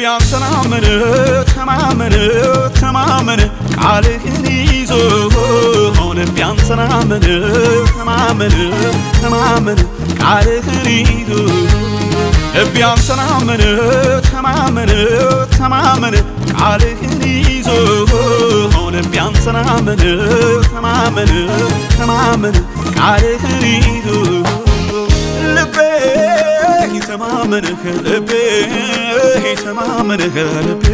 አንተን አመነ ተማመነ ተማመነ ቃልህን ይዞ ልቤ አንተን አመነ ተማመነ ተማመነ ቃልህን ይዞ ልቤ አንተን አመነ ተማመነ ተማመነ ቃልህን ይዞ ልቤ አንተን አመነ ተማመነ ተማመነ ቃልህን ይዞ ልቤ ተማመንህ ልቤ ተማመንህ ልቤ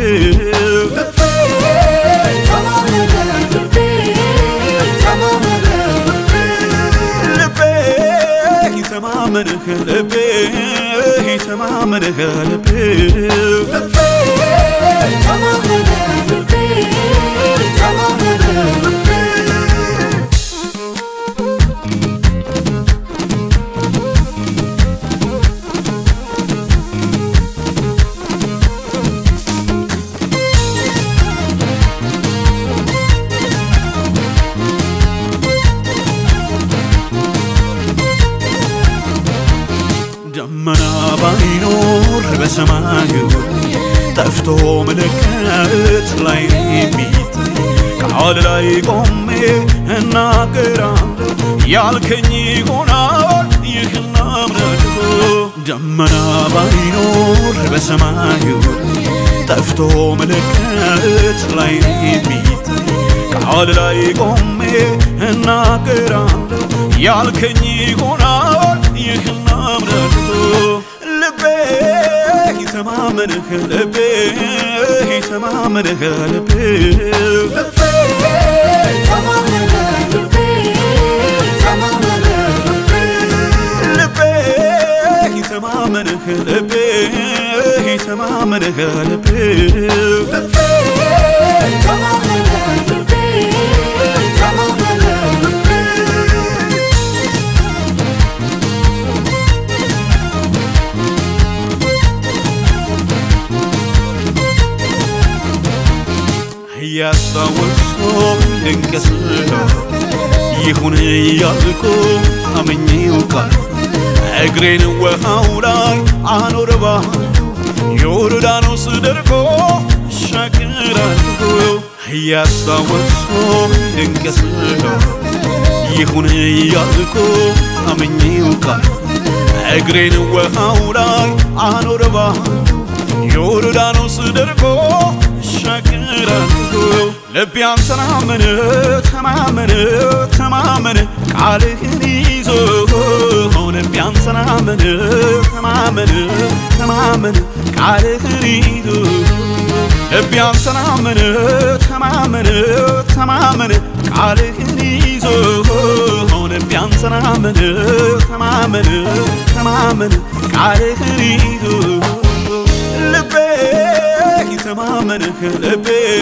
ልቤ ተማመንህ ልቤ ተማመንህ ልቤ ደመና ባይኖር በሰማዩ ጠፍቶ ምልክት ላይ የሚታይ ቃል ላይ ቆሜ እናገራለሁ ያልከኝ ይሆናል ይህን አምናለሁ። ደመና ባይኖር በሰማዩ ጠፍቶ ምልክት ላይ የሚታይ ቃል ላይ ቆሜ እናገራለሁ ያልከኝ ይሆናል ይህን አምናለሁ። ልቤ ተማመንህ ልቤ ተማመንህ ልቤ ልቤ ተማመንህ ልቤ ተማመንህ ልቤ እያስታወስኩ ድንቅ ስራ ይሁን እያልኩ አመኜው ቃል እግሬን ውሃው ላይ አኖረባ ዮርዳኖስ ደርቆ እሻገራለሁ እያስታወስኩ ድንቅ ስራ ይሁን እያልኩ አመኜው ቃል እግሬን ውሃው ላይ አኖረባ ዮርዳኖስ ደርቆ እሻገራለሁ ልቤ አንተን አመነ ተማመነ ተማመነ ቃልህን ይዞ ልቤ አንተን አመነ ተማመነ ተማመነ ቃልህን ይዞ ልቤ አንተን አመነ ተማመነ ተማመነ ቃልህን ይዞ ልቤ አንተን አመነ ተማመነ ተማመነ ቃልህን ይዞ ልቤ ተማመንህ ልቤ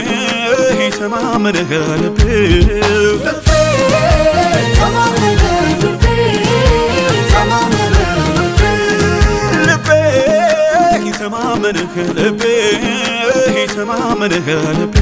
ተማመንህ ልቤ ልቤ ተማመንህ ልቤ ተማመንህ ልቤ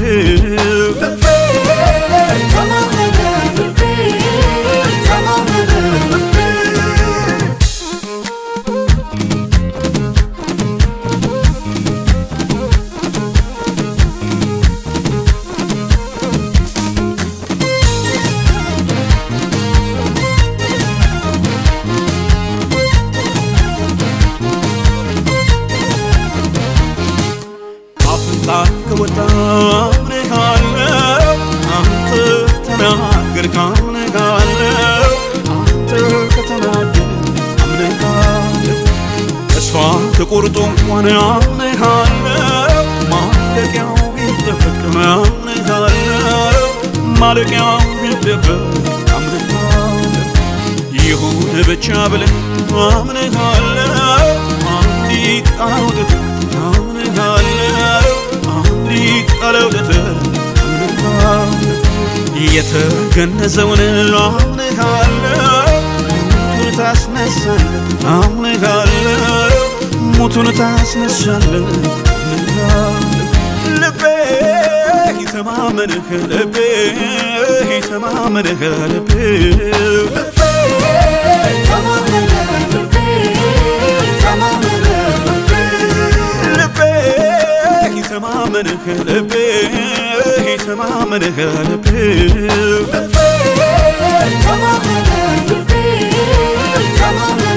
አፍንጫ ከወጣ አምንሃለሁ አንተ ተናገርክ አምንሃለሁ አንተ ከተናገር አምንሃለሁ ተስፋ ተቆርጦ እንኳን አምንሃለሁ ማለቂያው ቢጠበቅም አምንሃለሁ ማለቂያው ቢጠበቅ አምንሃለሁ ይሁን ብቻ ብለህ አምንሃለሁ አንዲት ቃውለት አምንሃለሁ አንዲት ቃለውለት አምንሃለሁ የተገነዘውን አምንሃለሁ ሙቱን ታስነሳለህ አምንሃለሁ ሙቱን ታስነሳለህ አምንሃለሁ ልቤ ተማመንህ ልቤ ተማመንህ ልቤ ልቤ ተማመንህ ልቤ ተማመንህ ልቤ Come on,